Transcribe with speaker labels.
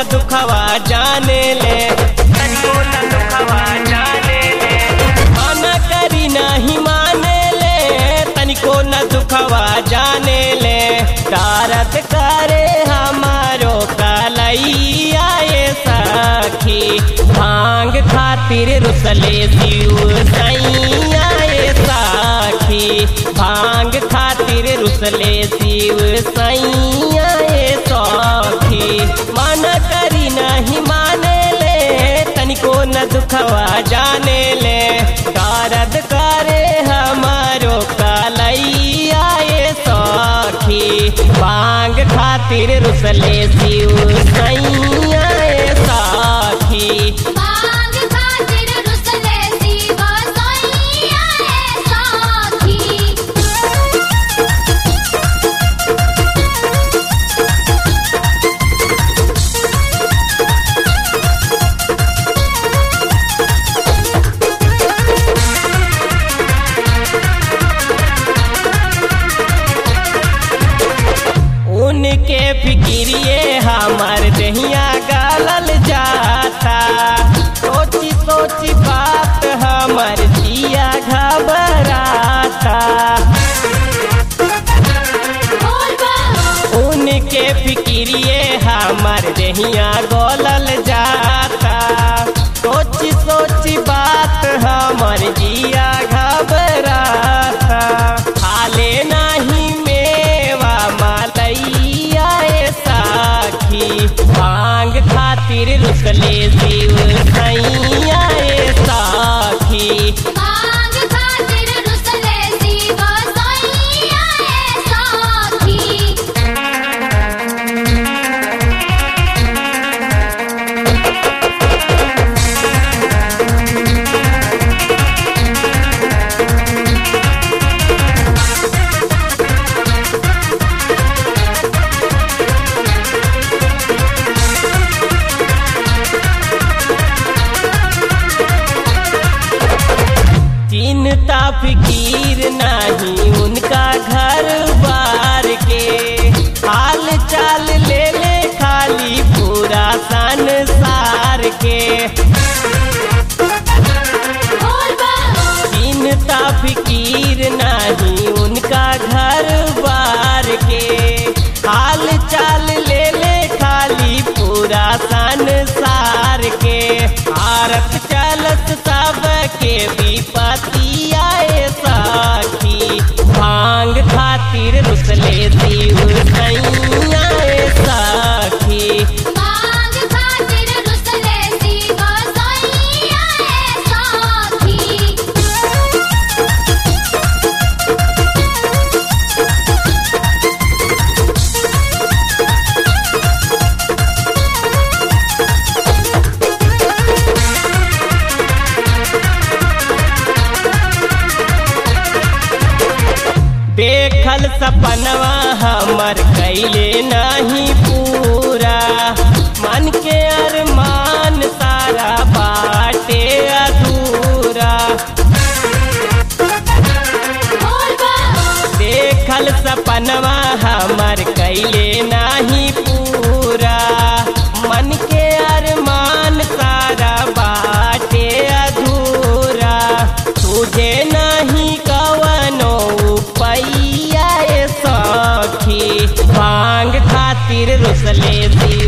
Speaker 1: न दुखवा जाने ले तनिको न दुखवा जाने ले माना करी नहीं माने ले तनिको न दुखवा जाने ले तारत करे हमारो कलैया ये सखी भांग खातिर रुसले शिव सैया ये साखी भांग खातिर रुसले शिव सैया ये सखी मन करी नहीं माने ले तनिको न दुखवा जाने ले दर्द करे हमारो कलैया ये सखी भांग खातिर रुसले शिव सैया ये साखी
Speaker 2: मांग खातिर रुसले शिव सैया ए साखी
Speaker 1: उनके फिक्रिए हमार दहिया गालल जाता सोची सोची बात हमार जिया घबराता
Speaker 2: बोल बा
Speaker 1: उनके फिक्रिए हमार दहिया गोलल जाता सोची सोची बात हमार जिया घबराता हाले नहीं मेवा मालैया ए साखी भांग खातिर रुसले शिव सैया ए साखी
Speaker 2: मांग खातिर रुसले शिव सैया ए साखी
Speaker 1: चिंता फिकीर नहीं उनका घर बार के हाल चाल ले ले खाली पूरा संसार के
Speaker 2: बोल बा
Speaker 1: चिंता फिकीर नहीं उनका घर बार के हाल चाल ले ले खाली पूरा संसार के आरत चलत सब के विपतिया ए साखी भांग खातिर रुसले शिव सैया ए साखी
Speaker 2: मांग खातिर रुसले शिव सैया ए साखी
Speaker 1: देखल सपनवा हमर कैले नहीं पूरा मन के अरमान सारा बाटे अधूरा
Speaker 2: बोल बा
Speaker 1: देखल सपनवा हमर कैले नहीं पूरा मन के अरमान सारा बाटे अधूरा तुझे नहीं कवनो पैया ए सखी भांग खातिर रुसले दी